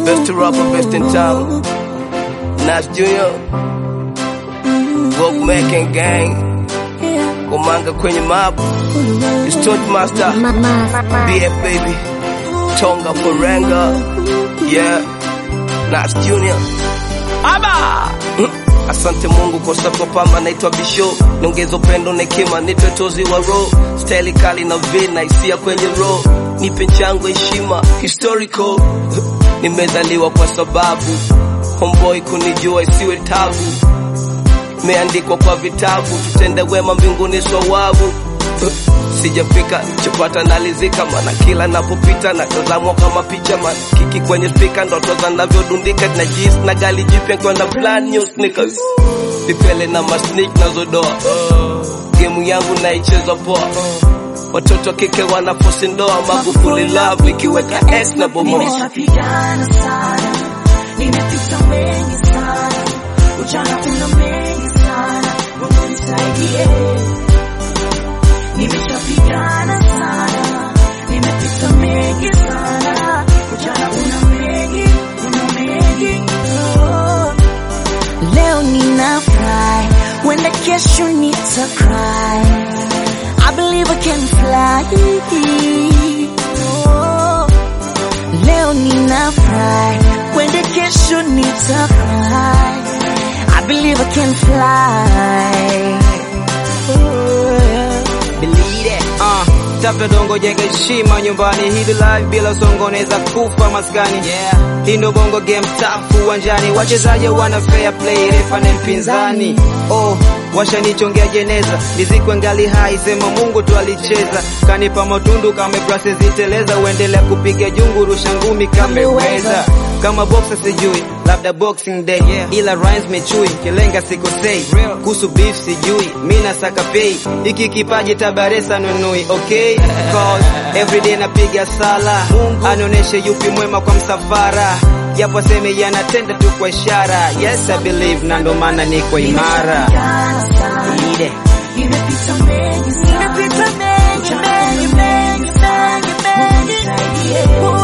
Best rapper, best in town. Nas Junior. Walk making gang. Komanga kwenye map. It's Touch Master. BF baby. Tonga Poranga. Yeah. Nas Junior. Aba! Asante Mungu kwa sababu pamba naitwa Bisho, niongeze upendo na hekima, nitwe tozi wa roho, staili kali na vina hisia kwenye roho, nipe chango heshima historical. Nimezaliwa kwa sababu homeboy kunijua isiwe tabu, meandikwa kwa vitabu, tutende wema mbinguni swawabu sijafika chopata nalizika mana kila napopita natazamwa kama picha man kiki kwenye spika ndoto zanavyodundika na jis na gali jipya kwa na plan new sneakers vipele na masnik nazodoa gemu yangu naicheza poa watoto kike wanafosi ndoa magufuli love ikiweka s na bomoa Nimeshapigana sana, nimepita mengi sana, ujana kuna mengi sana, Mungu nisaidie. Nimeshapigana sana, nimepita mengi sana, ujana kuna mengi, kuna mengi. Oh. Leo ninafurahi, wenda kesho nita cry. I believe I can fly. Oh. Leo ninafurahi, wenda kesho nita cry. I believe I can fly. Oh, yeah. Believe it. Uh, tafuta dongo jenga heshima nyumbani, hili live bila songo naweza kufa maskani. Yeah. Hii ndo bongo game tafu uwanjani, wachezaji wana fair play, refa na mpinzani. Oh, washanichongea jeneza, nizikwe ngali hai, sema Mungu tu alicheza, kanipa matundu kama brase ziteleza, uendelea kupiga jungu, rusha ngumi kameweza kama boxer sijui labda boxing day yeah. ila rhymes mechui kilenga sikosei kuhusu beef sijui mi nasaka pay hiki kipaji tabaresa nunui okay cause everyday napiga sala anionyeshe yupi mwema kwa msafara japo aseme yanatenda tu kwa ishara yes I believe na ndo maana niko imara Nimepigana sana, Ile. nimepita mengi sana, nimepita mengi, mengi, mengi, mengi, mengi. Mungu nisaidie.